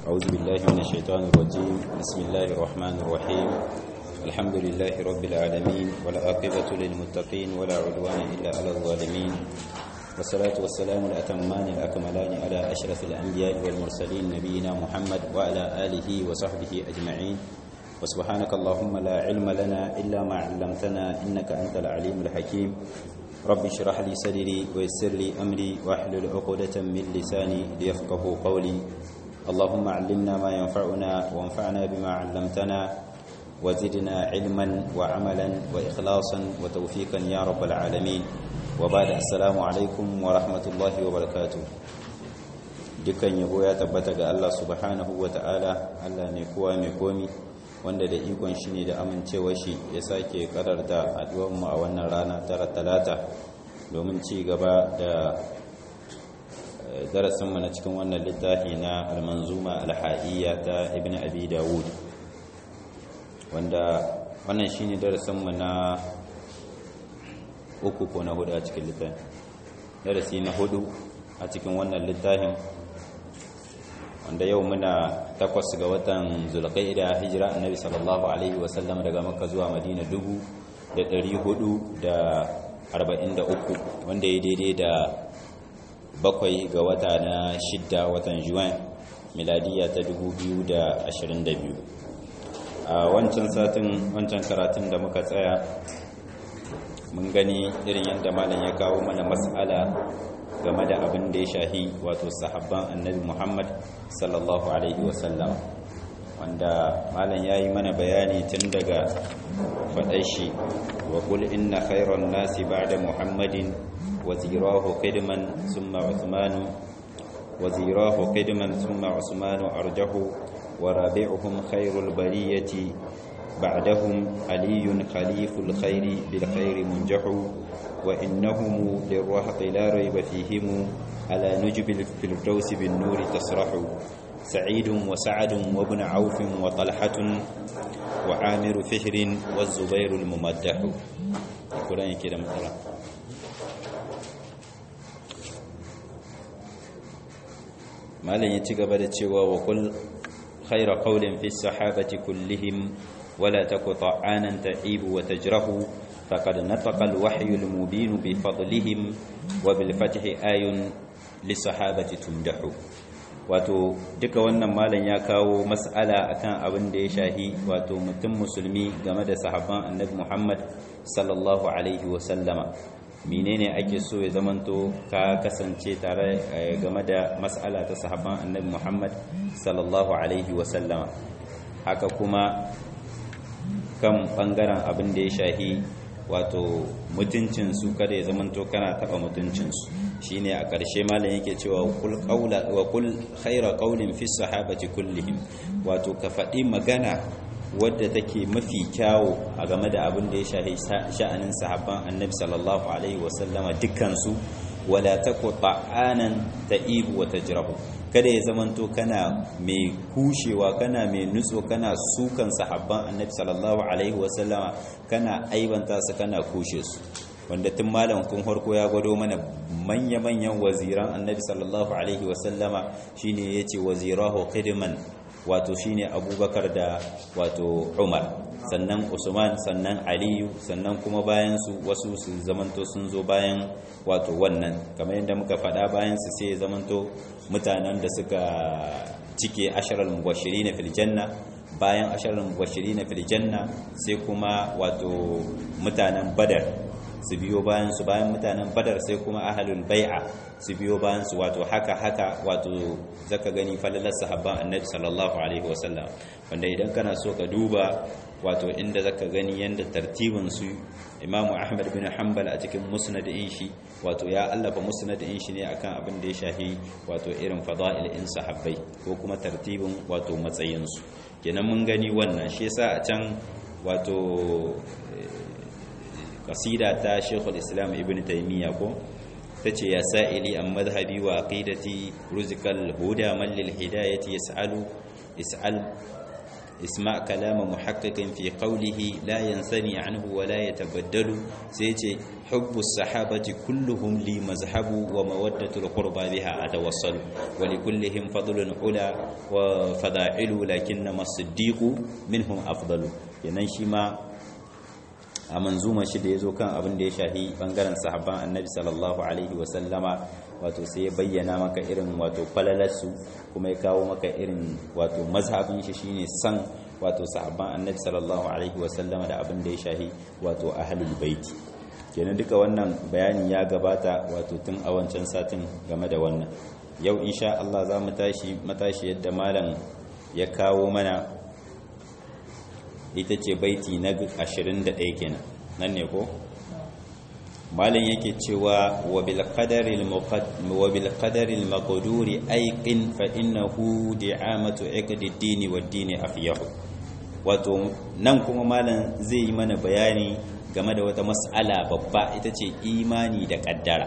أعوذ بالله من الشيطان الرجيم بسم الله الرحمن الرحيم الحمد لله رب العالمين والعاقبة للمتقين ولا عدوان إلا على الظالمين والصلاة والسلام الأتمان الأكملان على أشرف الأنبياء والمرسلين نبينا محمد وعلى آله وصحبه أجمعين وسبحانك اللهم لا علم لنا إلا ما علمتنا إنك أنت العليم الحكيم رب اشرح لي صدري ويسر لي أمري واحلل عقدة من لساني ليفقه قولي اللهم علمنا ما ينفعنا وانفعنا بما علمتنا وزدنا علما وعملا وإخلاصا وتوفيقا يا رب العالمين وبعد السلام عليكم ورحمة الله وبركاته dukkan yabo ya tabbata ga Allah subhanahu wa ta'ala Allah mai kowa mai komi wanda da ikon shi ne da amincewa shi ya sake kararta mu a wannan rana tara talata domin ci gaba da darasinmu na cikin wannan littafi na almanzuma alha'iyya ta ibn abi dawud wanda wannan shine darasinmu na uku ko na hudu a cikin littafin darasi na hudu a cikin wannan littafin wanda yau muna takwas ga watan zulqaida hijira annabi sallallahu alaihi wasallam daga makka zuwa madina dubu da ɗari hudu da arba'in da uku wanda ya daidai da bakwai ga wata na shidda watan juwan miladiya ta dubu biyu da ashirin da biyu a wancan satin wancan karatun da muka tsaya mun gani irin yadda malam ya kawo mana mas'ala game da abin da ya shahi wato sahabban annabi muhammad sallallahu alaihi wasallam wanda malam ya yi mana bayani tun daga faɗai shi wa kul inna khairan nasi ba'da muhammadin wazirahu qidman summa uthmanu wazirahu qidman summa usmanu arjahu wa rabi'uhum khairul bariyati بعدهم علي خليف الخير بالخير منجح وإنهم للرهط لا ريب فيهم على نجب الفردوس بالنور تصرح سعيد وسعد وابن عوف وطلحة وعامر فهر والزبير الممدح القرآن كده مثلا ما لن يتقبل التشوى وقل خير قول في الصحابة كلهم ولا تك طعانا تعيب وتجره فقد نطق الوحي المبين بفضلهم وبالفتح آي للصحابة تمدح wato duka wannan malam ya kawo mas'ala akan abin da ya shahi wato mutum musulmi game da sahabban annabi Muhammad sallallahu alaihi wa sallama menene ake so ya zamanto ka kasance tare game da mas'ala ta sahabban annabi Muhammad sallallahu alaihi wa sallama haka kuma kan bangaren abin da ya shahi wato mutuncinsu kada ya zamanto kana taba mutuncinsu shine a ƙarshe malam yake cewa kul qaula wa kul khayra qawlin fi sahabati kullihim wato ka faɗi magana wadda take mafi kyawo a game da abin da ya shahi sha'anin sahabban annabi sallallahu alaihi wasallama dukkansu wala taku ta'anan ta'ibu wa tajrahu kada ya zamanto kana mai kushewa kana mai nutso kana sukan sahabban annabi sallallahu alaihi wasallama kana aibanta su kana kushe su wanda tun malam kun farko ya gwado mana manya-manyan waziran annabi sallallahu alaihi wasallama shine yace wazirahu qidman wato shine abubakar da wato umar sannan usman sannan aliyu sannan kuma bayan su wasu su zamanto sun zo bayan wato wannan kamar yadda muka faɗa bayan su sai zamanto mutanen da suka cike asharar mubashiri na filjanna bayan asharar mubashiri na filjanna sai kuma wato mutanen badar su biyo bayan su bayan mutanen badar sai kuma ahalul bai'a su biyo bayan su wato haka haka wato zaka gani falalar sahabban annabi sallallahu alaihi wasallam wanda idan kana so ka duba wato inda zaka gani yanda tartibin su imamu ahmad bin hanbal a cikin musnadin shi wato ya allafa musnadin shi ne akan abin da ya shahi wato irin fada'il in sahabbai ko kuma tartibin wato matsayin su kenan mun gani wannan shi yasa a can wato kasida ta Sheikhul Islam Ibn Taymiyyah ko tace ya sa'ili an madhhabi wa aqidati ruzqal huda man lil hidayati yas'alu is'al isma kalama muhaqqiqin fi qawlihi la yansani anhu wa la yatabaddalu sai ce hubbu sahabati kulluhum li mazhabu wa mawaddatul qurba biha atawassalu wa li kullihim fadlun ula wa fada'ilu lakinna as-siddiqu minhum afdalu yanan shi ma a manzuma shi da yazo kan abin da ya shahi bangaren sahabban annabi sallallahu alaihi wa sallama wato sai ya bayyana maka irin wato falalarsu kuma ya kawo maka irin wato mazhabin shi shine san wato sahabban annabi sallallahu alaihi wasallama da abin da ya shahi wato ahlul baiti kenan duka wannan bayani ya gabata wato tun a wancan satin game da wannan yau insha Allah za mu tashi matashi yadda malam ya kawo mana ita ce baiti na 21 kenan nan ne ko malin yake cewa wa bil qadari al maqduri ayqin fa innahu di'amatu iqdi ad-din wa ad-din afyahu wato nan kuma malam zai yi mana bayani game da wata mas'ala babba ita ce imani da kaddara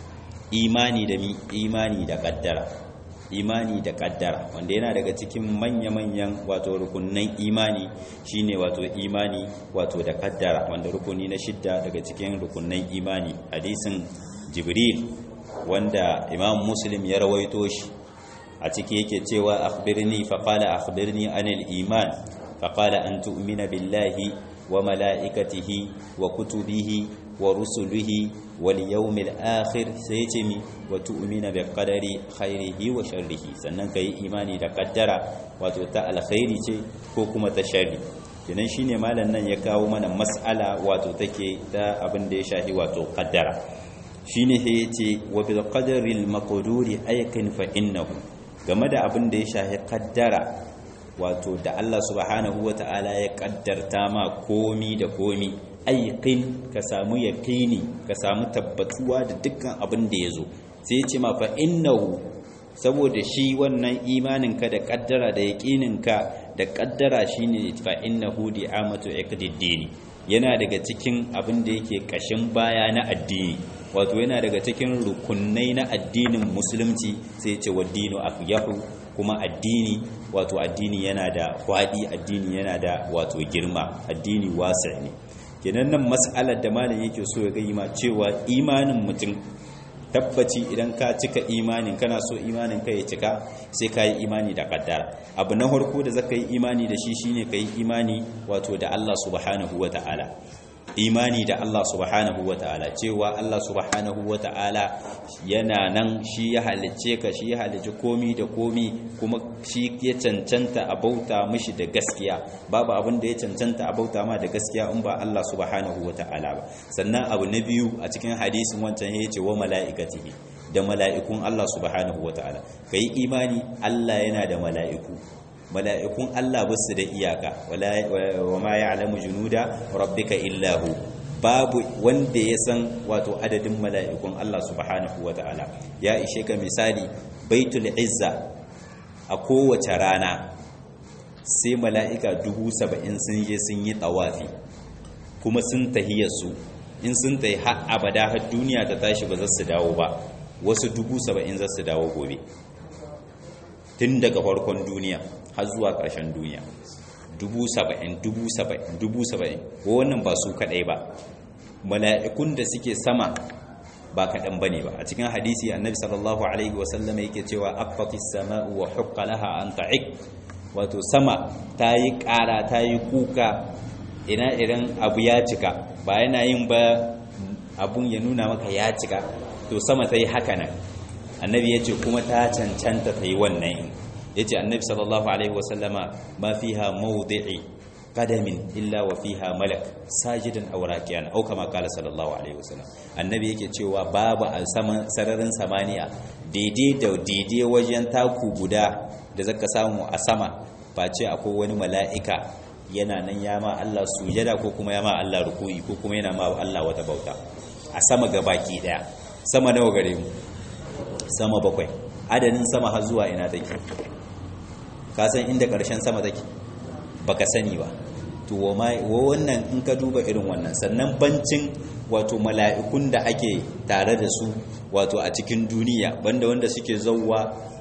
imani da mi imani da kaddara imani da kaddara wanda yana daga cikin manya-manyan wato rukunnan imani shine wato imani wato da kaddara wanda rukuni na shidda daga cikin rukunnan imani hadisin jibril wanda imam muslim ya rawaito shi a ciki yake cewa akhbirni fa qala akhbirni anil iman fa qala an tu'mina billahi wa mala'ikatihi wa kutubihi wa rusulihi wal yawmil akhir sai ce mi wa tu'mina bi qadari khairihi wa sharrihi sannan kai imani da kaddara wato ta alkhairi ce ko kuma ta sharri kenan shine malam nan ya kawo mana mas'ala wato take ta abin da ya shafi wato kaddara shine sai yace wa bil qadari al maqduri aykin fa innahu game da abin da ya shafi kaddara wato da Allah subhanahu wata'ala ya kaddarta ma komi da komi aikin ka samu yaqini ka samu tabbatuwa da dukkan abin da yazo sai ya ce ma fa innahu saboda shi wannan imaninka da kaddara da yaqininka da kaddara shine fa innahu di'amatu iqdiddini yana daga cikin abin da yake kashin baya na addini wato yana daga cikin rukunai na addinin musulunci sai ce wa dinu afyahu kuma addini wato addini yana da kwadi addini yana da wato girma addini wasi ne kenan nan mas'alar da malam yake so ya ga ma cewa imanin mutum tabbaci idan ka cika imanin kana so imanin ka ya cika sai ka yi imani da kaddara abu na harko da zaka yi imani da shi shine ka yi imani wato da Allah subhanahu wata'ala imani da Allah subhanahu wata'ala cewa Allah subhanahu wata'ala yana nan shi ya halicce ka shi ya halicci komi da komi kuma shi ya cancanta a bauta mishi da gaskiya babu abin da ya cancanta a bauta ma da gaskiya in ba Allah subhanahu wata'ala ba sannan abu na biyu a cikin hadisin wancan ya ce wa mala'ikatihi da mala'ikun Allah subhanahu wata'ala kai imani Allah yana da mala'iku mala'ikun Allah ba su da iyaka wa ma ya alamu junuda rabbika illahu babu wanda ya san wato adadin mala'ikun Allah subhanahu wa ta'ala ya ishe ka misali baitul izza a kowace rana sai mala'ika dubu saba'in sun je sun yi tawafi kuma sun tahiyarsu in sun tahi har abada har duniya ta tashi ba za su dawo ba wasu dubu saba'in za su dawo gobe tun daga farkon duniya har zuwa ƙarshen duniya dubu saba'in dubu saba'in dubu saba'in wannan ba su kaɗai ba mala'ikun da suke sama ba kaɗan ba ne ba a cikin hadisi annabi sallallahu alaihi wasallam yake cewa affatis sama'u wa hukka laha an ta'ik wato sama ta yi ƙara ta yi kuka ina irin abu ya cika ba yana yin ba abun ya nuna maka ya cika to sama ta yi haka nan annabi ya ce kuma ta cancanta ta yi wannan ya ce annabi sallallahu alaihi wasallama ma fiha mawdi'i qadamin illa wa fiha malak sajidan aw rakiyan aw kama qala sallallahu alaihi wasallam annabi yake cewa babu a saman sararin samaniya daidai da daidai wajen taku guda da zaka samu a sama face akwai wani mala'ika yana nan ya ma Allah sujada ko kuma ya ma Allah ruku'i ko kuma yana ma Allah wata bauta a sama gabaki daya sama nawa gare mu sama bakwai adadin sama har zuwa ina take ka san inda ƙarshen sama take baka sani ba to wannan in ka duba irin wannan sannan bancin wato mala'ikun da ake tare da su wato a cikin duniya banda wanda suke zauwa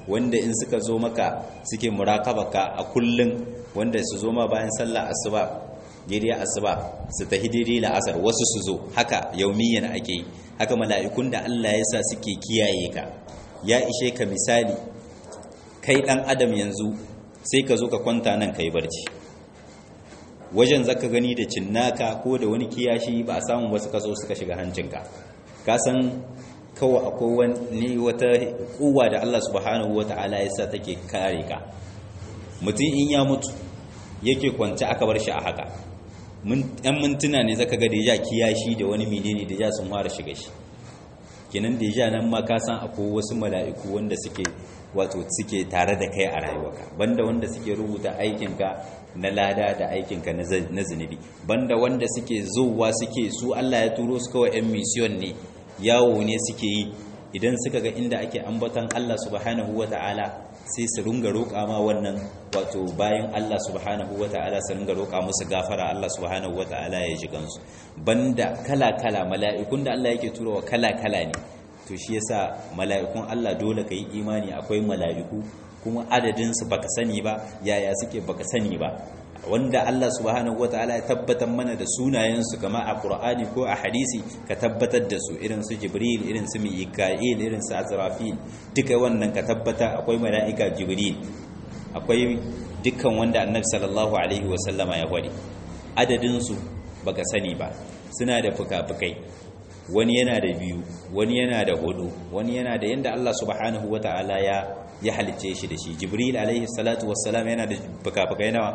wanda in suka zo maka suke murakabaka a kullun wanda su zo ma bayan sallah asuba daidai asuba su tahi daidai la'asar wasu su zo haka yaumiyan ake yi haka mala'ikun da Allah ya sa suke kiyaye ka ya ishe ka misali kai dan adam yanzu sai ka zo ka kwanta nan kai barci wajen zaka gani da cinnaka ko da wani kiyashi ba a samu wasu kaso suka shiga hancinka ka san kawai akwai wani wata kuwa da Allah subhanahu wata'ala ya sa take kare ka mutum in ya mutu yake kwance aka bar shi a haka yan mintuna ne zaka ga deja kiyashi da wani menene deja sun fara shiga shi kenan deja nan ma ka san akwai wasu mala'iku wanda suke wato suke tare da kai a rayuwarka banda wanda suke rubuta aikinka na lada da aikinka na zunubi banda wanda suke zuwa suke su Allah ya turo su kawai yan mission ne yawo ne suke yi idan suka ga inda ake ambatan Allah subhanahu wata'ala sai su runga roƙa ma wannan wato bayan Allah subhanahu wata'ala su runga roƙa musu gafara Allah subhanahu wata'ala ya ji gansu banda kala-kala mala'ikun da Allah yake turowa kala-kala ne to shi yasa mala'ikun Allah dole ka yi imani akwai mala'iku kuma adadinsu baka sani ba yaya suke baka sani ba wanda Allah subhanahu wataala ya tabbatar mana da sunayensu kama a Qur'ani ko a hadisi ka tabbatar da su irin su Jibril irin su Mika'il irin su Azrafil duka wannan ka tabbata akwai mala'ika Jibril akwai dukkan wanda Annabi sallallahu alaihi wasallama ya gwadi adadin su baka sani ba suna da fuka-fukai wani yana da biyu wani yana da hudu wani yana da yanda Allah subhanahu wataala ya ya halice shi da shi Jibril alaihi salatu wassalam yana da fuka-fukai nawa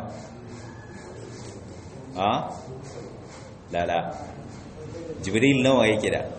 a lala jibril nawa yake da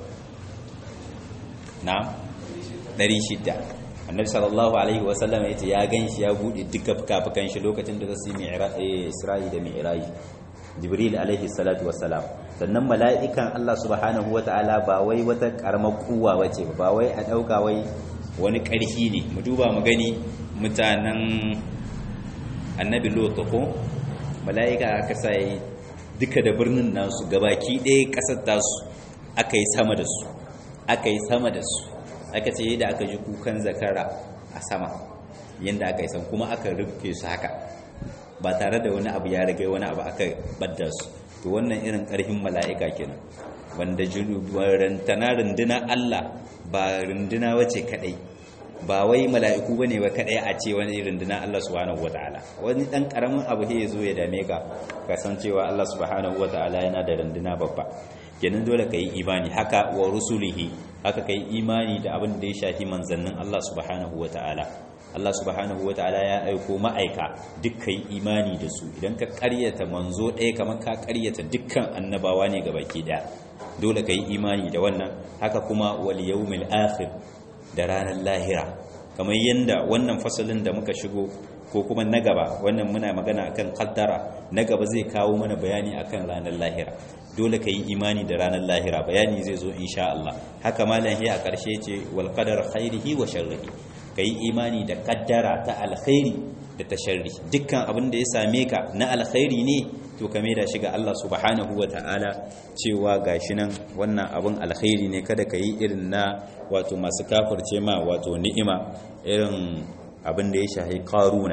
na 600 annabi sallallahu alaihi wasallam yace ya ganshi ya bude duka fukafukan shi lokacin da zasu yi isra'i da mi'raj jibril alaihi salatu wassalam sannan mala'ikan Allah subhanahu wata'ala ba wai wata karamar kuwa wace ba wai a dauka wai wani karfi ne mu duba mu gani mutanen annabi lot ko mala'ika aka sa yi duka da birnin nasu gabaki ɗaya ƙasar tasu aka yi sama da su aka yi sama da su aka ce yadda aka ji kukan zakara a sama yadda aka yi san kuma aka rufe su haka ba tare da wani abu ya rage wani abu aka badda su to wannan irin ƙarfin mala'ika kenan wanda rantana runduna Allah ba runduna wace kadai ba wai mala'iku bane ba kadai a ce wani runduna Allah subhanahu wataala wani dan karamin abu ya zo ya dame ka kasancewa Allah subhanahu wataala yana da runduna babba kenan dole kai imani haka wa rusulihi haka kai imani da abin da ya shafi manzannin Allah subhanahu wataala Allah subhanahu wataala ya aiko ma'aika duk kai imani da su idan ka karyata manzo ɗaya kamar ka karyata dukkan annabawa ne gabaki daya dole kai imani da wannan haka kuma wal yawmil akhir da ranar lahira kamar yadda wannan fasalin da muka shigo ko kuma na gaba wannan muna magana akan kaddara na gaba zai kawo mana bayani akan ranar lahira dole ka yi imani da ranar lahira bayani zai zo insha Allah haka malam a ƙarshe ce wal qadar khairihi wa sharrihi ka yi imani da kaddara ta alkhairi da ta sharri dukkan abin da ya same ka na alkhairi ne to ka da shi ga Allah subhanahu wa ta'ala cewa gashi nan wannan abin alkhairi ne kada ka yi irin na wato masu kafirce ma wato ni'ima irin abin da ya shahi karuna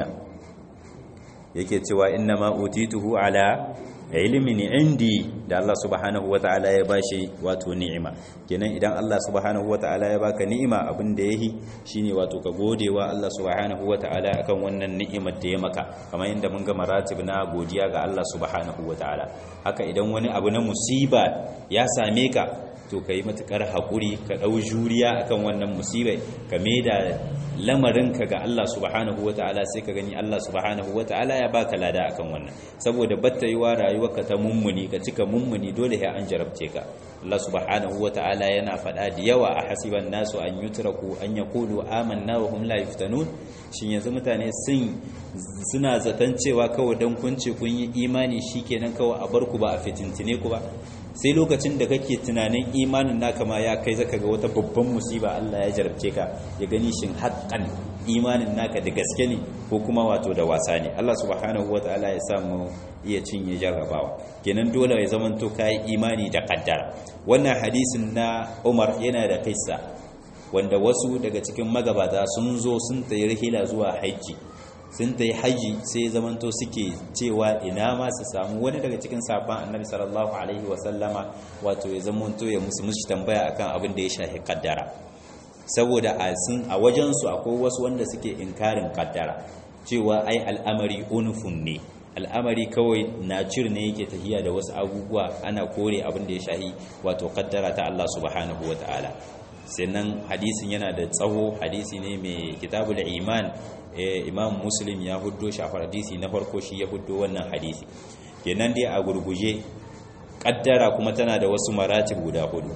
yake cewa inna ma utituhu ala ilmin indi da Allah subhanahu wa ta'ala ya bashi wato ni'ima kenan idan Allah subhanahu wa ta'ala ya baka ni'ima abin da yahi shine wato ka godewa Allah subhanahu wa ta'ala akan wannan ni'imar da ya maka kamar yadda mun ga maratib na godiya ga Allah subhanahu wa ta'ala haka idan wani abu na musiba ya same ka to ka yi matuƙar haƙuri ka ɗau juriya akan wannan musibai ka da lamarinka ga Allah subhanahu wa ta'ala sai ka gani Allah subhanahu wa ta'ala ya baka lada akan wannan saboda batta yiwa rayuwarka ta mummuni ka cika mummuni dole ya an jarabce ka Allah subhanahu wa ta'ala yana faɗa da yawa a hasiban nasu an yutraku an yaqulu amanna wa hum la yuftanun shin yanzu mutane sun suna zaton cewa kawai dan kun ce kun yi imani shikenan kawai a bar ku ba a fitintine ku ba sai lokacin da kake tunanin imanin naka ma ya kai zaka ga wata babban musiba Allah ya jarabce ka ya gani shin haƙƙan imanin naka da gaske ne ko kuma wato da wasa ne Allah subhanahu wataala ya samu iya cinye jarrabawa kenan dole ya zaman to kai imani da kaddara wannan hadisin na Umar yana da kissa wanda wasu daga cikin magabata sun zo sun tayi rihila zuwa haji sun tayi haji sai zamanto suke cewa ina ma su samu wani daga cikin sabon annabi sallallahu alaihi wasallama wato ya zamanto ya musu musu tambaya akan abin da ya shafi kaddara saboda a sun a wajen su akwai wasu wanda suke inkarin kaddara cewa ai al'amari unufun ne al'amari kawai nacir ne yake tafiya da wasu abubuwa ana kore abin da ya shahi wato kaddara ta Allah subhanahu wataala sannan hadisin yana da tsawo hadisi ne mai kitabul iman imam muslim ya huddo shi a hadisi na farko shi ya huddo wannan hadisi kenan dai a gurguje kaddara kuma tana da wasu maratib guda hudu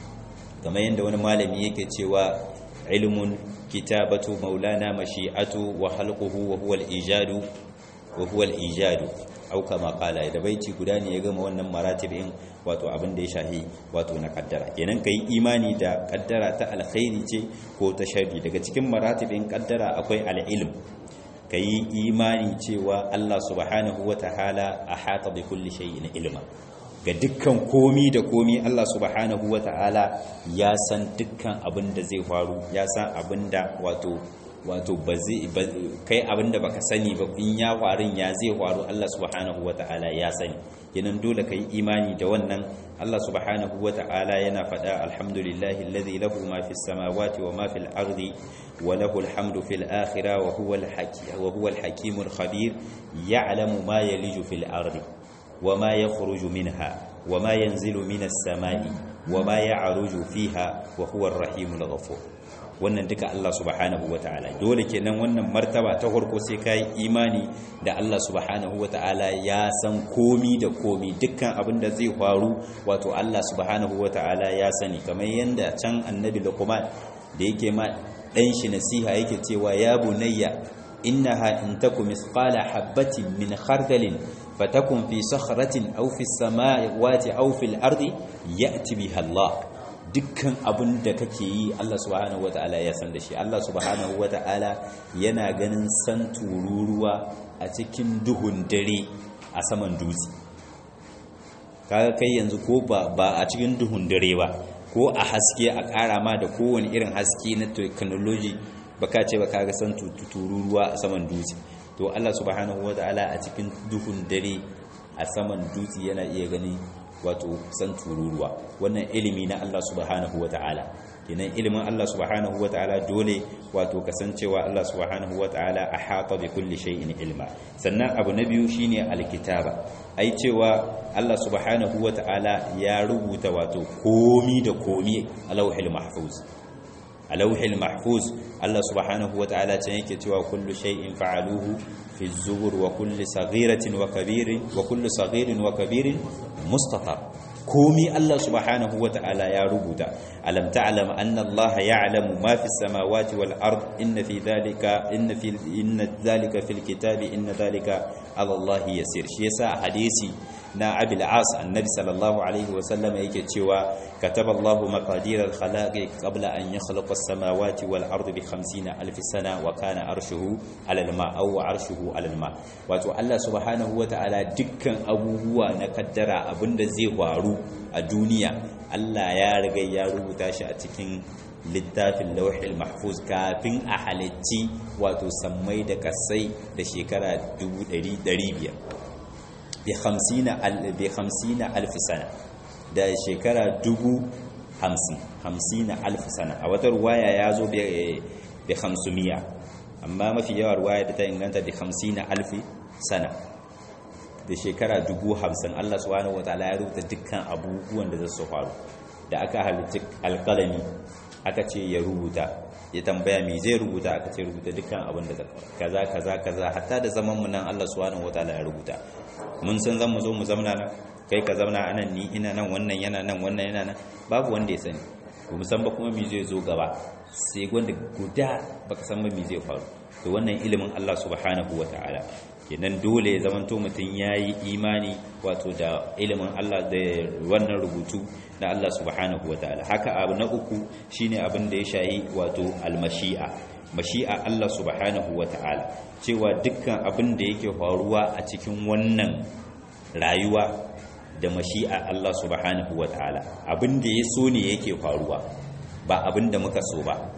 kamar yadda wani malami yake cewa ilmun kitabatu maulana mashi'atu wa halquhu wa huwa al-ijadu wa huwa al-ijadu au kama qala da baiti guda ne ya gama wannan maratibin wato abin da ya shahi wato na kaddara kenan kai imani da kaddara ta alkhairi ce ko ta sharri daga cikin maratibin kaddara akwai al-ilm kai imani cewa Allah subhanahu wataala ahata bi kulli shay'in ilma ga dukkan komi da komi Allah subhanahu wataala ya san dukkan abin da zai faru ya san abin da wato wato ba zai kai abinda baka sani ba in ya farin ya zai faru Allah subhanahu wata'ala ya sani yanan dole kai imani da wannan Allah subhanahu wata'ala yana faɗa alhamdulillahi alladhi lahu ma fis samawati wa ma fil ardi wa lahu alhamdu fil akhirah wa huwa al hakim wa huwa al hakimul khabir ya'lamu ma yaliju fil ardi wa ma yakhruju minha wa ma yanzilu minas samai wa ma ya'ruju fiha wa huwa ar-rahimul ghafur wannan duka Allah subhanahu wata'ala dole kenan wannan martaba ta farko sai kai imani da Allah subhanahu wata'ala ya san komi da komi dukkan abin da zai faru wato Allah subhanahu wata'ala ya sani kamar yanda can annabi Luqman da yake ma dan shi nasiha yake cewa ya bunayya innaha in takum misqala habatin min khardalin fatakun fi sakhratin aw fi samawati aw fil ardi ya'ti biha Allah dukkan abin da kake yi Allah subhanahu wata'ala ya san da shi Allah subhanahu wata'ala yana ganin san tururuwa a cikin duhun dare a saman dutse kaga kai yanzu ko ba ba a cikin duhun dare ba ko a haske a ƙara ma da kowane irin haske na technology baka ce ba kaga san tururuwa a saman dutse to Allah subhanahu wata'ala a cikin duhun dare a saman dutse yana iya gani wato san tururuwa wannan ilimi na Allah subhanahu wata'ala kenan ilimin Allah subhanahu wata'ala dole wato kasancewa Allah subhanahu wata'ala ahata bi kulli shay'in ilma sannan abu na biyu shine alkitaba ai cewa Allah subhanahu wata'ala ya rubuta wato komi da komi a lauhil mahfuz a lauhil mahfuz Allah subhanahu wata'ala can yake cewa kullu shay'in fa'aluhu fi zubur wa kulli saghiratin wa kabirin wa kullu saghirin wa kabirin mustatar komi Allah subhanahu wa ta'ala ya rubuta alam ta'lam anna Allah ya'lamu ma fi samawati wal ard inna fi dhalika inna fi inna dhalika fil kitabi inna dhalika ala Allah yasir shi yasa hadisi na Abil As annabi sallallahu alaihi wa sallam yake cewa kataba Allah maqadir al khalaqi qabla an yakhluqa as samawati wal ard bi 50 alf sana wa kana arshuhu ala al ma aw arshuhu ala al ma wato Allah subhanahu wa ta'ala dukkan abubuwa na kaddara abinda zai faru a duniya Allah ya riga ya rubuta shi a cikin littafin lauhil mahfuz kafin a halicci wato sammai da kasai da shekara 500 bi 50 alf sana da shekara 50 50 alf sana a wata ruwaya ya zo bi 500 amma mafi yawa ruwaya da ta inganta bi 50 alf sana da shekara dubu hamsin Allah subhanahu wataala ya rubuta dukkan abubuwan da za su faru da aka halitta alkalami aka ce ya rubuta ya tambaya me zai rubuta aka ce rubuta dukkan abin da kaza kaza kaza hatta da zaman mu nan Allah subhanahu wataala ya rubuta mun san zan mu zo mu zamna nan kai ka zamna anan ni ina nan wannan yana nan wannan yana nan babu wanda ya sani ba mu san ba kuma me zai zo gaba sai wanda guda baka san ba me zai faru to wannan ilimin Allah subhanahu wataala kenan dole ya zamanto mutum ya yi imani wato da ilimin Allah da wannan rubutu na Allah subhanahu wa ta'ala haka abu na uku shine abin da ya shayi wato almashi'a mashi'a Allah subhanahu wa ta'ala cewa dukkan abin da yake faruwa a cikin wannan rayuwa da mashi'a Allah subhanahu wa ta'ala abin da ya so ne yake faruwa ba abin da muka so ba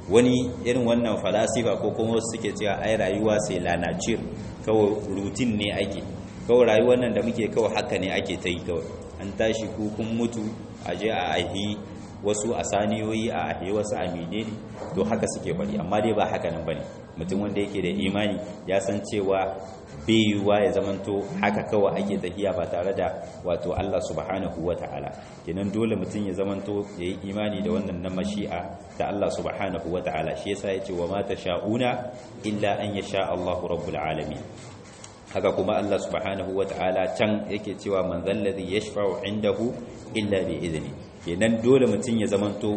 wani irin wannan falasifa ko kuma wasu suke cewa ai rayuwa sai lanacir kawai rutin ne ake kawai rayuwar nan da muke kawai haka ne ake ta yi kawai an tashi ku kun mutu a je a ahi wasu a saniyoyi a ahi wasu a menene to haka suke bari amma dai ba haka nan bane mutum wanda yake da imani ya san cewa bai yiwuwa ya zamanto haka kawai ake tafiya ba tare da wato Allah subhanahu wa ta'ala kenan dole mutum ya zamanto ya yi imani da wannan na mashi'a ta Allah subhanahu wa ta'ala shi yasa ya ce wa mata sha'una illa an ya sha Allahu rabbul alamin haka kuma Allah subhanahu wa ta'ala can yake cewa man zalladhi yashfa'u indahu illa bi idni kenan dole mutum ya zamanto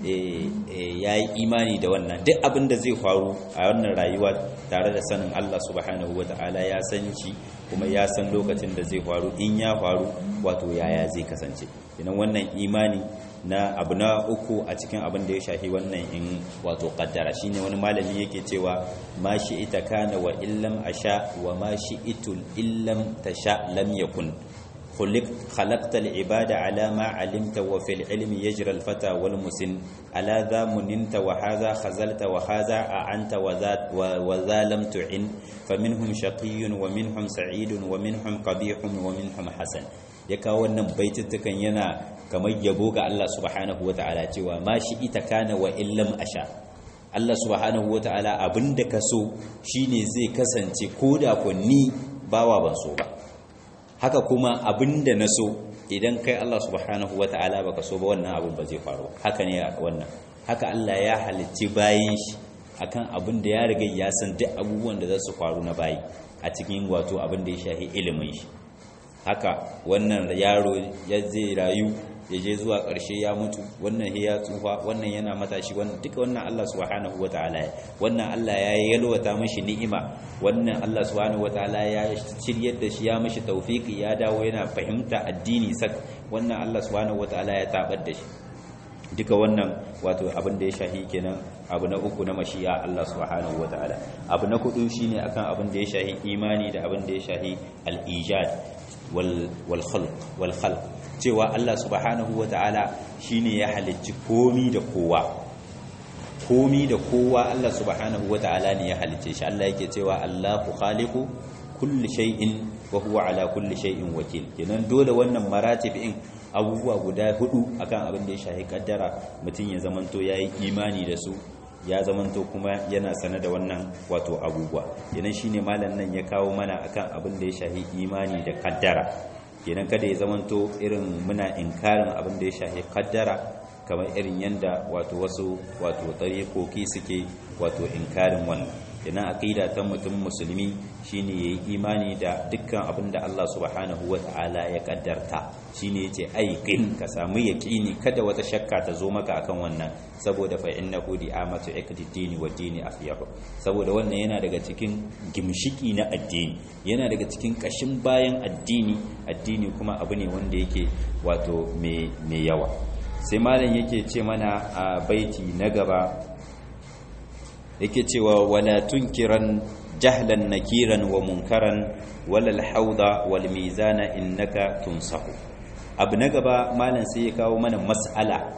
ya yi imani da wannan duk abin da zai faru a wannan rayuwa tare da sanin Allah subhanahu wa ta'ala ya san shi kuma ya san lokacin da zai faru in ya faru wato yaya zai kasance kenan wannan imani na abu na uku a cikin abin da ya shafi wannan in wato kaddara shine wani malami yake cewa ma shi ita kana wa illam asha wa ma shi itul illam tasha lam yakun خلقت العباد على ما علمت وفي العلم يجرى الفتى والمسن على ذا مننت وهذا خزلت وهذا أعنت وذا لم تعن فمنهم شقي ومنهم سعيد ومنهم قبيح ومنهم حسن yaka wannan baitutukan yana kamar yabo ga Allah subhanahu wata'ala cewa ma shi ita kana wa illam asha Allah subhanahu wata'ala abinda ka so shine zai kasance koda ko ni bawa ban so ba haka kuma abinda na so idan kai Allah subhanahu wata'ala baka so ba wannan abin ba zai faru haka ne wannan haka Allah ya halicci bayin shi akan abin da ya riga ya san duk abubuwan da za su faru na bayi a cikin wato abin da ya shahi ilimin shi haka wannan yaro ya zai rayu ya je zuwa ƙarshe ya mutu wannan ya tsufa wannan yana matashi wannan duka wannan Allah subhanahu wataala wannan Allah ya yalwata mishi ni'ima wannan Allah subhanahu wataala ya shiryar da shi ya mishi tawfiki ya dawo yana fahimta addini sak wannan Allah subhanahu wataala ya tabar da shi duka wannan wato abin da ya shahi kenan abu na uku na mashiya Allah subhanahu wataala abu na kudu shine akan abin da ya shahi imani da abin da ya shahi al-ijad wal wal khalq wal khalq cewa Allah subhanahu wa ta'ala shi ne ya halicci komi da kowa komi da kowa Allah subhanahu wa ta'ala ne ya halicce shi Allah yake cewa Allahu khaliqu kulli shay'in wa huwa ala kulli shay'in wakil kenan dole wannan maratibin abubuwa guda hudu akan abin da ya shahi kaddara mutum ya zamanto yayi imani da su ya zamanto kuma yana sane da wannan wato abubuwa kenan shine malam nan ya kawo mana akan abin da ya shahi imani da kaddara kenan kada ya zamanto irin muna inkarin abin da ya shahi kaddara kamar irin yanda wato wasu wato tariqoki suke wato inkarin wannan kenan aqida ta mutum musulmi shine yayi imani da dukkan abin da Allah subhanahu wataala ya kaddarta shine yace aiqin ka samu yaqini kada wata shakka ta zo maka akan wannan saboda fa innahu di'amatu iqdid wa dini afyahu saboda wannan yana daga cikin gimshiki na addini yana daga cikin kashin bayan addini addini kuma abu ne wanda yake wato mai yawa sai malam yake ce mana a baiti na gaba yake cewa wala tunkiran jahlan nakiran wa munkaran wala alhauda wal mizana innaka tunsahu abu na gaba malam sai ya kawo mana mas'ala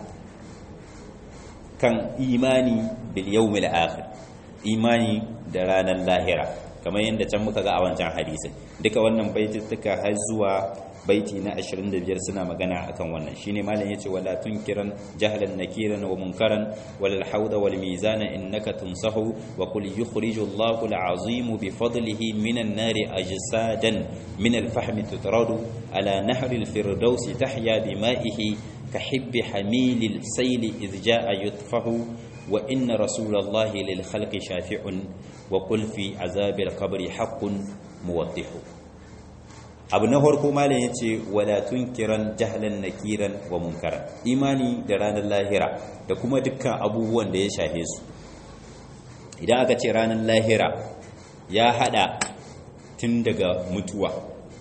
kan imani bil yawmil akhir imani da ranar lahira kamar yadda can muka ga a wancan hadisin duka wannan baitittuka har zuwa baiti na 25 suna magana akan wannan shine malam yace wala tunkiran jahlan nakiran wa munkaran wal hawda wal mizana innaka tunsahu wa qul yukhriju Allahu al-azim bi fadlihi minan nari ajsadan min al-fahm tutradu ala nahri al-firdaus tahya bima'ihi كحب حميل السيل إذ جاء يطفه وإن رسول الله للخلق شافع وقل في عذاب القبر حق موضح abu na farko malam ya ce wala tunkiran jahlan nakiran wa munkaran imani da ranar lahira da kuma dukkan abubuwan da ya shahe su idan aka ce ranar lahira ya hada tun daga mutuwa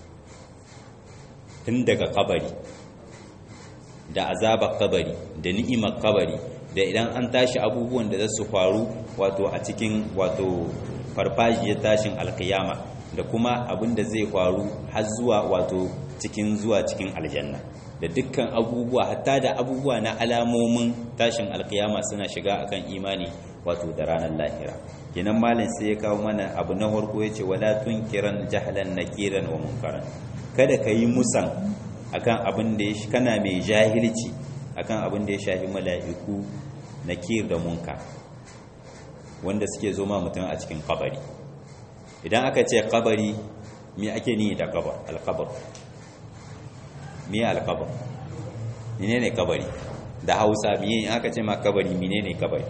tun daga kabari da azabar kabari da ni'imar kabari da idan an tashi abubuwan da za su faru wato a cikin wato farfajiyar tashin alkiyama da kuma abin da zai faru har zuwa wato cikin zuwa cikin aljanna da dukkan abubuwa hatta da abubuwa na alamomin tashin alkiyama suna shiga akan imani wato da ranar lahira kenan malam sai ya kawo mana abu na farko yace wala tunkiran jahlan nakiran wa munkaran kada ka yi musan akan abin da ya kana mai jahilci akan abin da ya shafi mala'iku nakir da munkar wanda suke zo ma mutum a cikin kabari idan aka ce kabari me ake ni da kabar alkabar me alkabar menene kabari da hausa me aka ce ma kabari menene kabari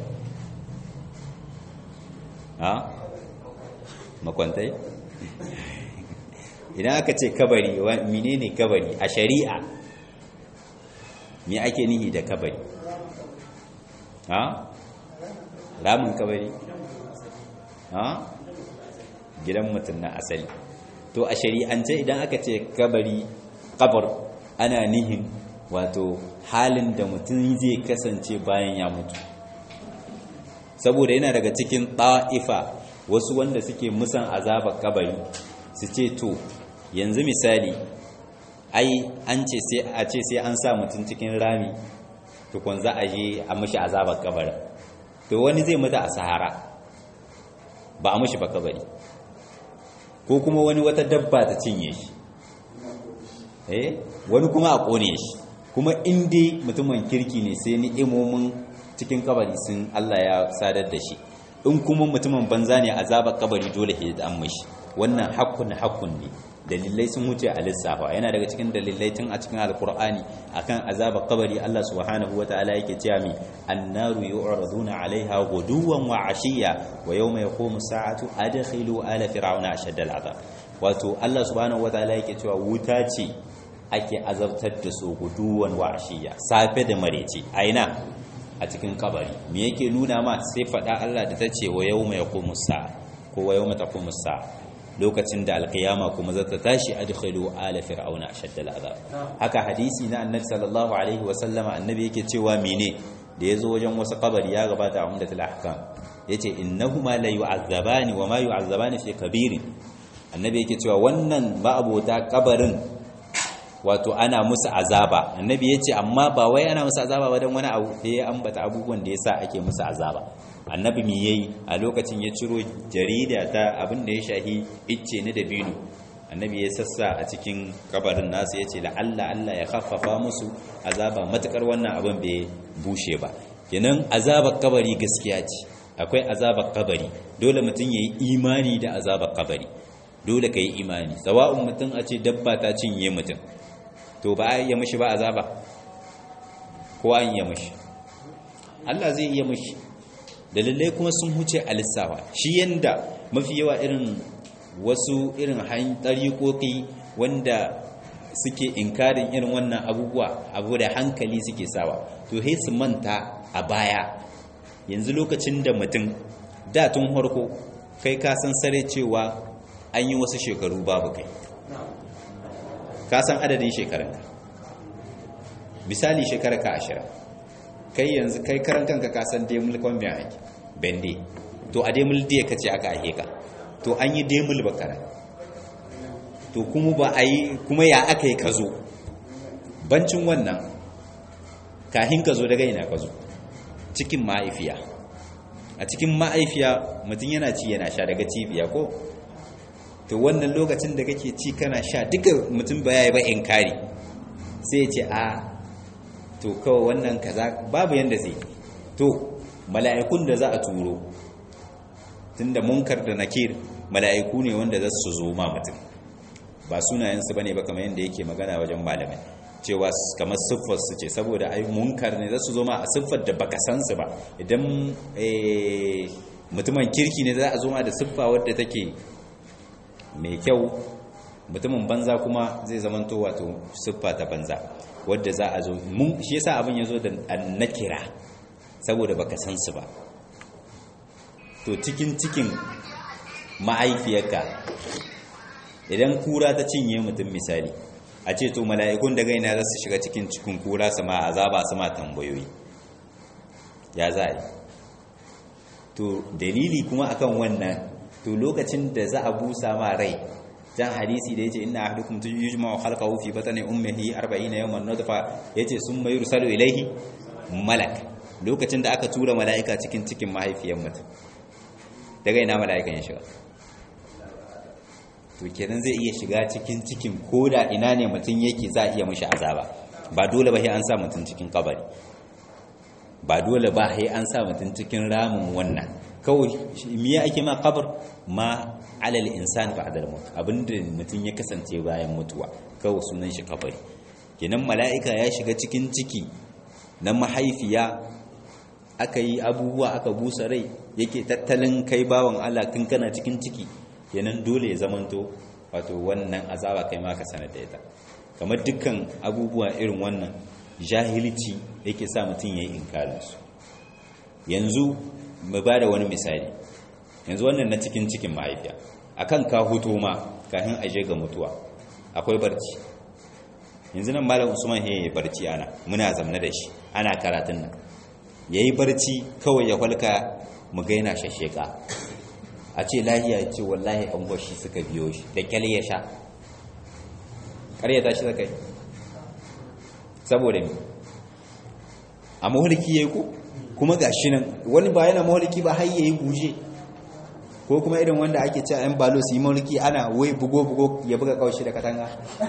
ha makwantai idan aka ce kabari menene kabari a shari'a me ake nihi da kabari ha ramin kabari ha gidan mutum na asali to a shari'ance idan aka ce kabari kabar ana nihin wato halin da mutum zai kasance bayan ya mutu saboda yana daga cikin ta'ifa wasu wanda suke musan azabar kabari su ce to yanzu misali ai an ce sai a ce sai an sa mutum cikin rami tukun za a je a mashi azabar kabarin to wani zai mutu a sahara ba a mashi ba kabari ko kuma wani wata dabba ta cinye shi eh wani kuma a kone shi kuma inda mutumin kirki ne sai ni'imomin cikin kabari sun Allah ya sadar da shi in kuma mutumin banza ne azabar kabari dole ya an mashi wannan hakkun hakkun ne dalilai sun wuce a lissafa yana daga cikin dalilai tun a cikin alkur'ani akan azabar kabari Allah subhanahu wataala yake cewa mi annaru yu'raduna 'alaiha ghuduwan wa 'ashiyya wa yawma yaqumu sa'atu adkhilu ala fir'auna ashadda al'azab wato Allah subhanahu wataala yake cewa wuta ce ake azabtar da su guduwan wa 'ashiyya safe da marece aina a cikin kabari me yake nuna ma sai fada Allah da tace wa yawma yaqumu sa'a ko wa yawma taqumu sa'a lokacin da alkiyama kuma zata tashi adkhilu ala fir'auna ashadda al'azab haka hadisi na annabi sallallahu alaihi wa sallama annabi yake cewa mene da yazo wajen wasu kabari ya gabata a umdatul ahkam yace innahuma la yu'azzabani wa ma yu'azzabani fi kabirin annabi yake cewa wannan ba abota kabarin wato ana musu azaba annabi yace amma ba wai ana musu azaba ba dan wani abu sai ya ambata abubuwan da yasa ake musu azaba annabi mi yayi a lokacin ya ciro jarida ta abin da ya shahi icce na dabino annabi ya sassa a cikin kabarin nasu yace la'alla Allah ya khaffafa musu azaba matukar wannan abin bai bushe ba kenan azabar kabari gaskiya ce akwai azabar kabari dole mutum yayi imani da azabar kabari dole kai imani sawa'un mutum a ce dabba ta cinye mutum to ba a iya mishi ba azaba ko an iya mishi Allah zai iya mishi dalilai kuma sun huce a lissafa shi yanda mafi yawa irin wasu irin ɗariƙoƙi wanda suke inkarin irin wannan abubuwa abu da hankali suke sawa to he su manta a baya yanzu lokacin da mutum da tun harko kai ka san sare cewa an yi wasu shekaru babu kai ka san adadin shekarunka misali shekararka ashirin kai yanzu kai karan kanka ka san demul kwambiyan ake bende to a demul diya ka ce aka ake ka to an yi demul bakara to kuma ba a yi kuma ya aka yi ka zo bancin wannan kahin ka zo daga ina ka zo cikin ma'aifiya a cikin ma'aifiya mutum yana ci yana sha daga cibiya ko to wannan lokacin da kake ci kana sha duka mutum ba ya yi ba in kari sai ya ce a to kawai wannan kaza babu yanda zai to mala'ikun da za a turo tunda munkar da nakir mala'iku ne wanda za su zo ma mutum ba sunayensu bane ba kamar yadda yake magana wajen malamai cewa kamar siffar su ce saboda ai munkar ne za su zo ma a siffar da baka san su ba idan mutumin kirki ne za a zo ma da siffa wadda take mai kyau mutumin banza kuma zai zamanto wato siffa ta banza wadda za a zo mun shi yasa abin ya zo da nakira saboda baka san su ba to cikin cikin ma'aifiyarka idan kura ta cinye mutum misali a ce to mala'ikun da gaina za su shiga cikin cikin kura su ma azaba su ma tambayoyi ya za a yi to dalili kuma akan wannan to lokacin da za a busa ma rai jan hadisi da yace inna ahadukum yujma'u khalqahu fi batni ummihi 40 yawman nutfa yace summa yursalu ilayhi malak lokacin da aka tura mala'ika cikin cikin mahaifiyar mutum daga ina mala'ikan ya shiga to kenan zai iya shiga cikin cikin koda ina ne mutum yake za a iya mashi azaba ba dole ba sai an sa mutum cikin kabari ba dole ba sai an sa mutum cikin ramin wannan kawai miya ake ma kabar ma alal insan ba'da al-maut abinda mutum ya kasance bayan mutuwa kawai sunan shi kabari kenan mala'ika ya shiga cikin ciki na mahaifiya aka yi abubuwa aka busa rai yake tattalin kai bawan Allah tun kana cikin ciki kenan dole ya zamanto wato wannan azaba kai ma ka sanar da ita kamar dukkan abubuwa irin wannan jahilci yake sa mutum ya yi inkarinsu yanzu mu ba da wani misali yanzu wannan na cikin cikin mahaifiya akan ka hutu ma kafin aje ga mutuwa akwai barci yanzu nan malam usman ya yi barci ana muna zamna da shi ana karatun nan ya yi barci kawai ya kwalka mu ga yana shasheka a ce lahiya ya ce wallahi an gwashi suka biyo shi da kyale ya sha ƙaryata shi zakai saboda mi a maholiki ya yi ko kuma ga shi nan wani ba yana maholiki ba har ya yi guje ko kuma irin wanda ake cewa yan balo su yi maholiki ana wai bugo-bugo ya buga kawashi da katanga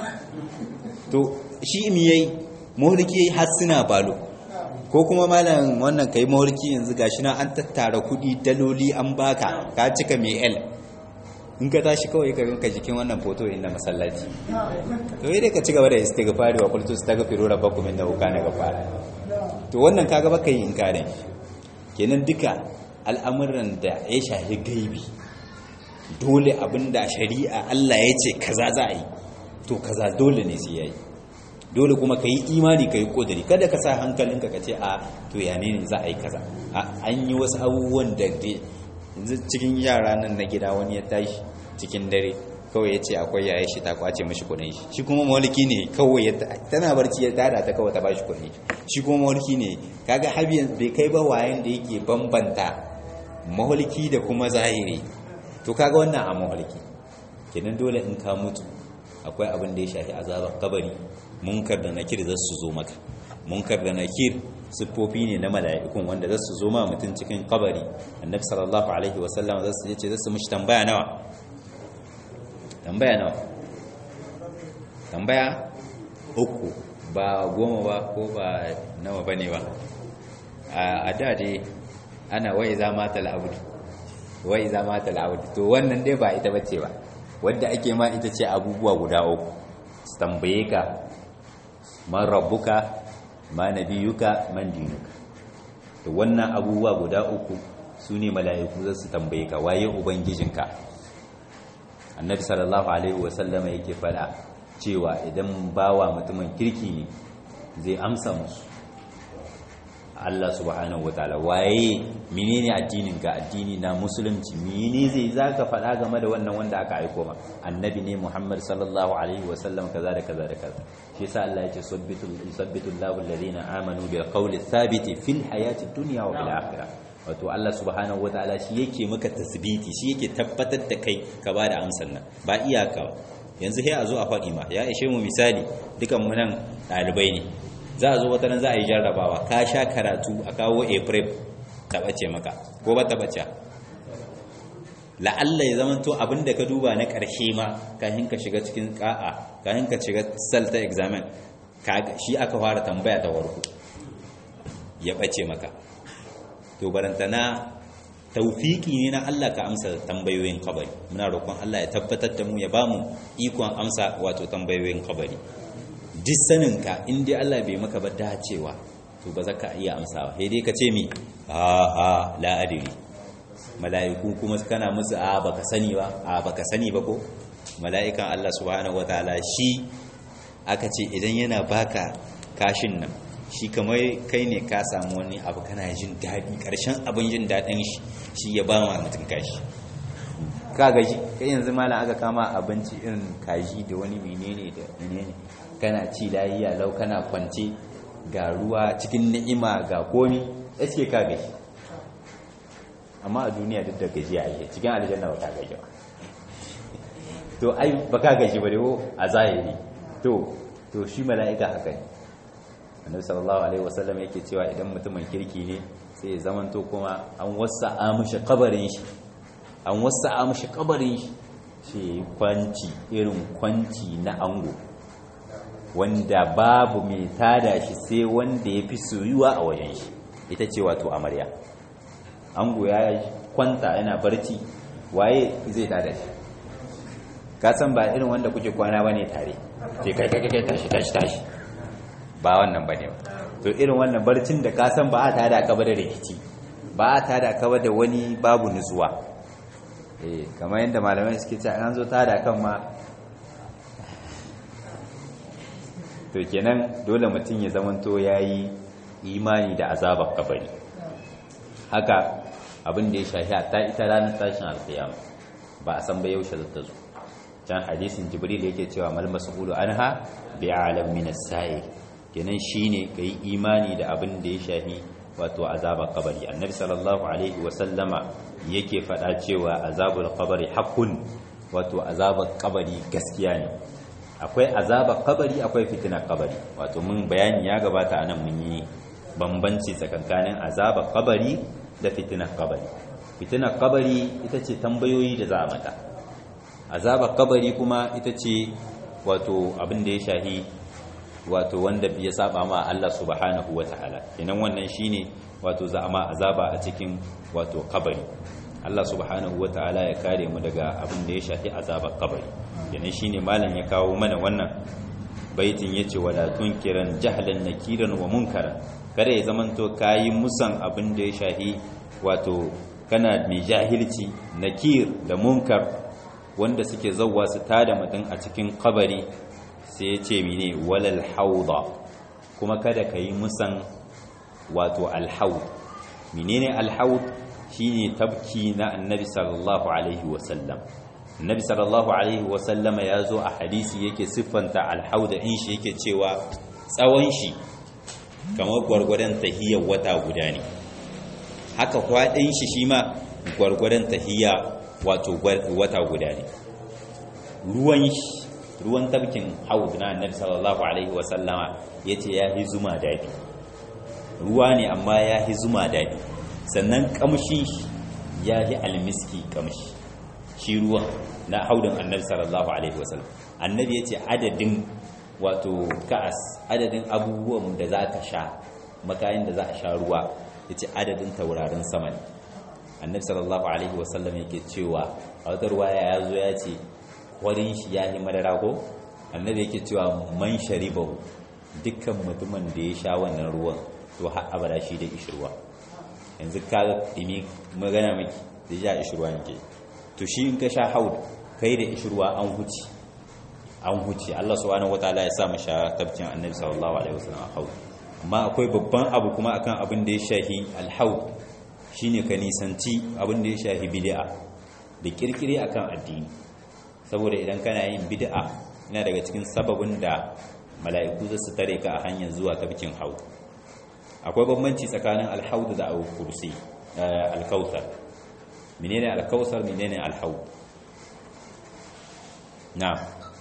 to shi mi yayi maholiki yayi har suna balo ko kuma malam wannan kai maholiki yanzu gashi na an tattara kudi daloli an baka ka cika mai l in ka tashi kawai ka rinka jikin wannan foto inda masallaci to yi ka ci gaba da istighfari wa qultu astaghfiru rabbakum innahu kana ghafara to wannan kaga baka yi inkarin kenan duka al'amuran da ya shahi gaibi dole abinda shari'a Allah ya ce kaza za a yi to kaza dole ne sai yayi dole kuma ka yi imani ka yi ƙudiri kada ka sa hankalinka ka ce a to ya ne za a yi kaza an yi wasu abubuwan da cikin yara nan na gida wani ya tashi cikin dare kawai ya ce akwai yaya shi ta kwace mashi kudin shi shi kuma mawalki ne kawai tana barci ya tada ta kawai ta ba shi kudin shi kuma mawalki ne kaga habiyan bai kai ba wayan da yake bambanta mawalki da kuma zahiri to kaga wannan a mawalki kenan dole in ka mutu akwai abin da ya shafi azabar kabari munkar da nakir za su zo maka munkar da nakir siffofi ne na mala'ikun wanda za su zo ma mutum cikin kabari annabi sallallahu alaihi wasallam za su ce za su mishi tambaya nawa tambaya nawa tambaya uku ba goma ba ko ba nawa ba ne ba a da dai ana wai za mata al'abudu wai za mata al'abudu to wannan dai ba ita bace ba wadda ake ma ita ce abubuwa guda uku su tambaye ka man rabbuka ma nabiyuka man dinuka to wannan abubuwa guda uku su ne mala'iku za su tambaye ka waye ubangijinka annabi sallallahu alaihi wasallama yake fada cewa idan bawa mutumin kirki ne zai amsa musu Allah subhanahu wataala waye menene addinin ka addini na musulunci menene zai zaka faɗa game da wannan wanda aka aiko ma annabi ne Muhammad sallallahu alaihi wasallam kaza da kaza da kaza shi yasa Allah yake sabbitu sabbitu Allahu alladhina amanu bil qawli thabiti fil hayati dunya wa fil akhirah wato Allah subhanahu wataala shi yake maka tasbiti shi yake tabbatar da kai ka ba da amsar nan ba iyaka ba yanzu sai a zo a faɗi ma ya ishe mu misali dukan mu nan ɗalibai ne za a zo wata nan za a yi jarrabawa ka sha karatu a kawo april taɓace maka ko ba taɓace la'alla ya zama to abinda ka duba na ƙarshe ma kafin ka shiga cikin ƙa'a kafin ka shiga sal ta examen shi aka fara tambaya ta warko ya ɓace maka to barantana taufiki ne na Allah ka amsa tambayoyin kabari muna roƙon Allah ya tabbatar da mu ya bamu ikon amsa wato tambayoyin kabari duk saninka in dai Allah bai maka ba dacewa to ba za ka iya amsawa sai dai ka ce mi a a la adiri mala'iku kuma kana musu a baka sani ba a baka sani ba ko mala'ikan Allah subhanahu wataala shi aka ce idan yana baka kashin nan shi kamar kai ne ka samu wani abu kana jin daɗi ƙarshen abin jin daɗin shi shi ya ba ma mutum kashi ka gaji kai yanzu malam aka kama abinci irin kaji da wani menene da menene kana ci layiya lau kana kwance ga ruwa cikin ni'ima ga komi eske ka gaji amma a duniya duk da gaji a yi cikin aljanna ba ka gaji ba to ai ba ka gaji ba da a zahiri to to shi mala'ika haka ne annabi sallallahu alaihi wasallam yake cewa idan mutumin kirki ne sai ya zamanto kuma an wasa amshi kabarin shi an wasa amshi kabarin shi shi kwanci irin kwanci na ango wanda babu mai tada shi sai wanda ya fi soyuwa a wajen shi ita ce wato amarya ango ya kwanta yana barci waye zai tada shi ka san ba irin wanda kuke kwana bane tare sai kai kai kai tashi tashi tashi ba wannan bane ba to irin wannan barcin da ka san ba a tada ka ba da rikici ba a tada ka ba da wani babu nutsuwa eh kamar yadda malamai suke cewa an zo tada kan ma to kenan dole mutum ya zamanto yayi imani da azabar kabari haka abin da ya shafi ta ita ranar tashin alkiyama ba a san ba yaushe zata zo can hadisin jibril yake cewa mal mas'ulu anha bi alam min as-sa'il kenan shine kai imani da abin da ya shafi wato azabar kabari annabi sallallahu alaihi wa sallama yake fada cewa azabul qabri haqqun wato azabar kabari gaskiya ne akwai azabar kabari akwai fitinar kabari wato mun bayani ya gabata anan mun yi bambanci tsakankanin azabar kabari da fitinar kabari fitinar kabari ita ce tambayoyi da za a mata azabar kabari kuma ita ce wato abin da ya shahi wato wanda ya saba ma Allah subhanahu wata'ala kenan wannan shine wato za a ma azaba a cikin wato kabari Allah subhanahu wata'ala ya kare mu daga abin da ya shafi azabar kabari kenan shine malam ya kawo mana wannan baitin yace wala tunkiran jahlan nakiran wa munkaran kada ya zamanto kayi musan abin da ya shahi wato kana mai jahilci nakir da munkar wanda suke zauwa su tada mutum a cikin kabari sai ya ce mine walal hauda kuma kada ka yi musan wato alhaud menene alhaud shine tabki na annabi sallallahu alaihi wasallam annabi sallallahu alaihi wasallama ya zo a hadisi yake siffanta alhauda in shi yake cewa tsawon shi kamar gwargwadon tahiyar wata guda ne haka kwaɗin shi shi ma gwargwadon tahiyya wato wata guda ne ruwan shi ruwan tabkin haud na annabi sallallahu alaihi wasallama yace ya hi zuma dadi ruwa ne amma ya hi zuma dadi sannan kamshi ya hi almiski kamshi shi ruwan na haudin annabi sallallahu alaihi wasallam annabi yace adadin wato ka'as adadin abubuwan da za ka sha makayin da za a sha ruwa yace adadin taurarin sama ne annabi sallallahu alaihi wasallam yake cewa a wata ruwaya ya zo ya ce warin shi ya yi madara ko annabi yake cewa man sharibahu dukkan mutumin da ya sha wannan ruwan to har abada shi da ishirwa yanzu ka dimi magana miki da ya ishirwa yake to shi in ka sha haud kai da ishirwa an huci an huci Allah subhanahu wataala ya sa mu sha tabcin annabi sallallahu alaihi wasallam haud amma akwai babban abu kuma akan abin da ya shahi alhaud shine ka nisanci abin da ya shahi bid'a da kirkire akan addini saboda idan kana yin bid'a yana daga cikin sababin da mala'iku za su tare ka a hanyar zuwa tabkin haud akwai bambanci tsakanin alhaud da al-kursi al-kautsar menene al-kautsar menene al-haud na'am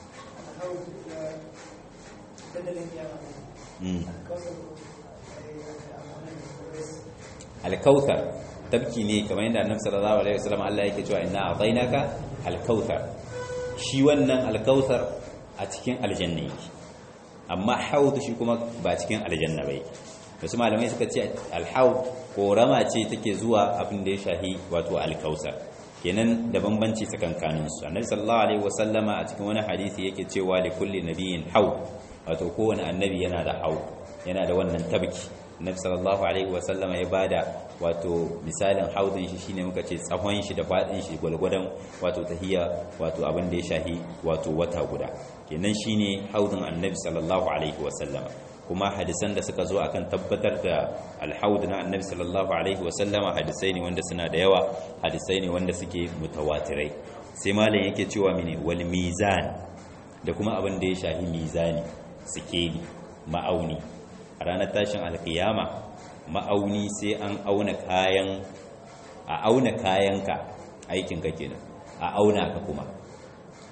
al-kautsar tabki ne kamar yadda annabi sallallahu alaihi wasallam Allah yake cewa inna a'tainaka al-kautsar shi wannan al-kautsar a cikin aljanna yake amma haud shi kuma ba cikin aljanna bai wasu malamai suka ce al-haud korama ce take zuwa abin da ya shahi wato al-kautsar kenan da bambanci tsakankanin su annabi sallallahu alaihi wasallama a cikin wani hadisi yake cewa li kulli nabiyyin haud wato kowane annabi yana da haud yana da wannan tabki annabi sallallahu alaihi wasallama ya bada wato misalin haudin shi shine muka ce tsawon shi da fadin shi gwalgwadon wato tahiyya wato abin da ya shahi wato wata guda kenan shine haudin annabi sallallahu alaihi wasallama kuma hadisan da suka zo akan tabbatar da alhaud na annabi sallallahu alaihi wasallama hadisai ne wanda suna da yawa hadisai ne wanda suke mutawatirai sai malam yake cewa mene wal mizan da kuma abin da ya shahi mizani sikeli ma'auni a ranar tashin alkiyama ma'auni sai an auna kayan a auna kayanka aikinka kenan a auna ka kuma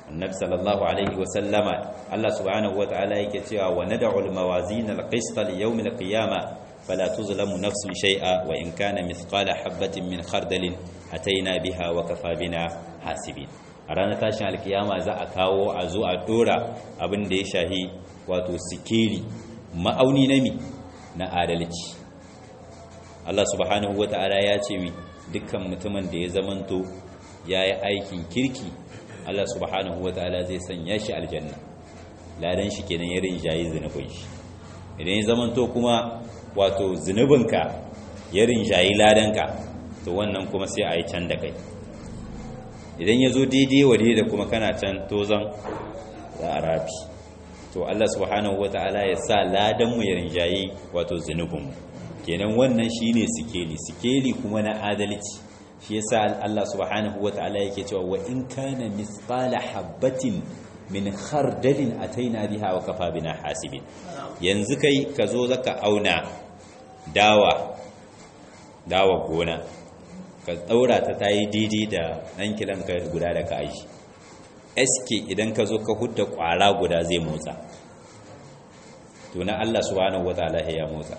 annabi sallallahu alaihi wa sallama Allah subhanahu wa ta'ala yake cewa wa nad'u al-mawazin al-qist li yawm al-qiyamah fala tuzlamu nafsun shay'a wa in kana mithqala habatin min khardalin ataina biha wa kafa bina hasibin a ranar tashin alkiyama za a kawo a zo a dora abin da ya shahi wato sikeli ma'auni na mi na adalci Allah subhanahu wa ta'ala ya ce mi dukkan mutumin da ya zamanto ya yi aikin kirki Allah subhanahu wa ta'ala zai sanya shi aljanna ladan shi kenan ya rinjayi zunubin shi idan ya zamanto kuma wato zunubinka ya rinjayi ladanka to wannan kuma sai a yi can da kai idan ya zo daidai wa da kuma kana can tozon za a rafi to Allah subhanahu wa ta'ala ya sa ladanmu ya rinjayi wato zunubinmu kenan wannan shine sikeli sikeli kuma na adalci shi yasa Allah subhanahu wata'ala yake cewa wa in kana mithqala habatin min khardalin ataina biha wa kafa bina hasibin yanzu kai ka zo zaka auna dawa dawa gona ka daura ta tayi daidai da dan kilan ka guda da ka aji eske idan ka zo ka hudda kwara guda zai motsa to na Allah subhanahu wata'ala ya motsa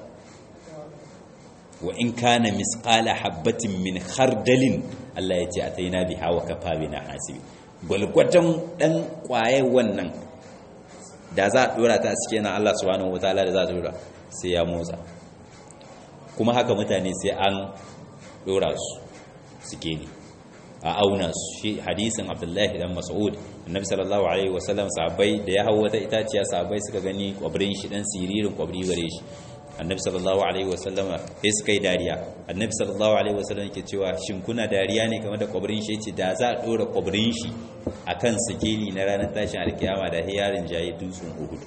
wa in kana misqala habatin min khardalin Allah ya ce ataina biha wa kafa bina hasibi gwalgwatan dan kwaye wannan da za a dora ta a cikin Allah subhanahu wataala da za a dora sai ya motsa kuma haka mutane sai an dora su suke ne a auna su shi hadisin Abdullahi dan Mas'ud annabi sallallahu alaihi wasallam sahabbai da ya hawo wata itaciya sahabbai suka gani kwabrin shi dan siririn kwabri gare shi annabi sallallahu alaihi wasallam sai suka yi dariya annabi sallallahu alaihi wasallam yake cewa shin kuna dariya ne game da kwabrin shi yace da za a dora kwabrin shi akan sikeli na ranar tashin alkiyama da hiyarin jayi dutsen uhud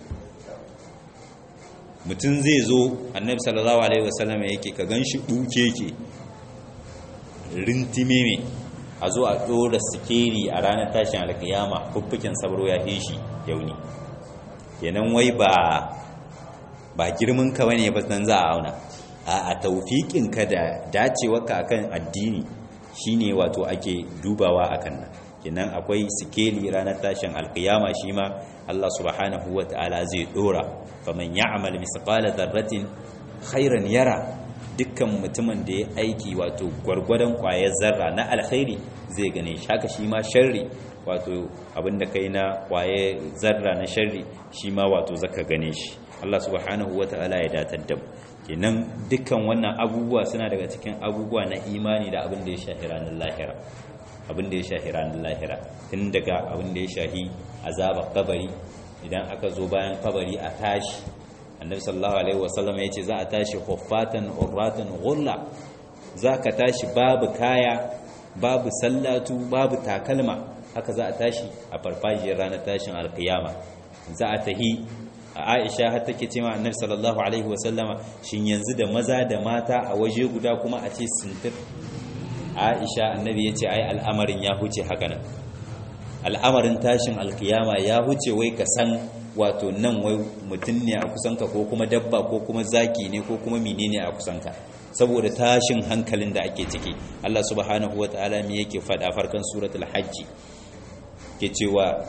mutum zai zo annabi sallallahu alaihi wasallam yake ka ganshi duke yake rintime me a zo a dora sikeli a ranar tashin alkiyama fuffukin sabro ya hishi yauni kenan wai ba ba girman ka bane ba dan za a auna a taufiƙin ka da dacewarka akan addini shine wato ake dubawa akan nan kenan akwai sikeli ranar tashin alkiyama shi ma Allah subhanahu wata'ala zai dora faman ya'mal misqala dharratin khairan yara dukkan mutumin da ya aiki wato gwargwadon kwayar zarra na alkhairi zai gane shi haka shi ma sharri wato abinda kai na kwaye zarra na sharri shi ma wato zaka gane shi Allah subhanahu wata'ala ya datar da mu kenan dukkan wannan abubuwa suna daga cikin abubuwa na imani da abin da ya shahi ranar lahira abin da ya shahi ranar lahira tun daga abin da ya shahi azabar kabari idan aka zo bayan kabari a tashi annabi sallallahu alaihi wasallam ya ce za a tashi huffatan urratan ghulla za ka tashi babu kaya babu sallatu babu takalma haka za a tashi a farfajiyar ranar tashin alkiyama za a tahi a aisha har take cewa annabi sallallahu alaihi wasallama shin yanzu da maza da mata a waje guda kuma a ce sintir aisha annabi ya ce ai al'amarin ya huce haka nan al'amarin tashin alkiyama ya huce wai ka san wato nan wai mutum ne a kusanka ko kuma dabba ko kuma zaki ne ko kuma menene a kusanka saboda tashin hankalin da ake ciki Allah subhanahu wataala me yake faɗa farkon suratul hajji ke cewa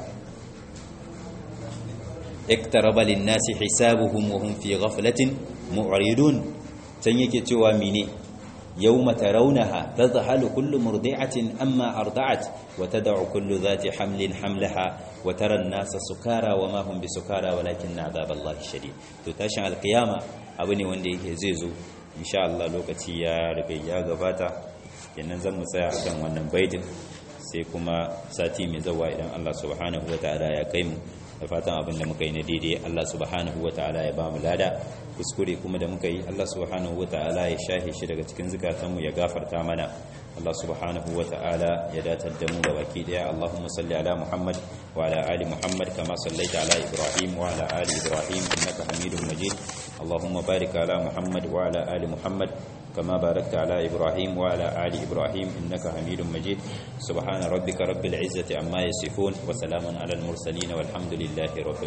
اقترب للناس حسابهم وهم في غفلة معرضون can yake cewa mine yawma tarawnaha tadhhalu kullu murdi'atin amma arda'at wa tad'u kullu dhati hamlin hamlaha wa tara an-nasa sukara wa ma hum bisukara walakinna 'adhaballahi shadid to tashin alqiyama abu ne wanda yake zai zo insha Allah lokaci ya riga ya gabata kenan zan mu tsaya akan wannan baitin sai kuma sati mai zawa idan Allah subhanahu wataala ya kai mu da fatan abin da muka yi na daidai Allah subhanahu wa ta'ala ya ba mu lada kuskure kuma da muka yi Allah subhanahu wa ta'ala ya shahe shi daga cikin zukatanmu ya gafarta mana Allah subhanahu wa ta'ala ya datar da mu ga baki daya Allahumma salli ala Muhammad wa ala ali Muhammad kama sallaita ala Ibrahim wa ala ali Ibrahim innaka Hamidum Majid Allahumma barik ala Muhammad wa ala ali Muhammad كما باركت على إبراهيم وعلى آل إبراهيم إنك حميد مجيد سبحان ربك رب العزة عما يصفون وسلام على المرسلين والحمد لله رب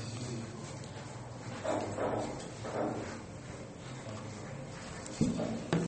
العالمين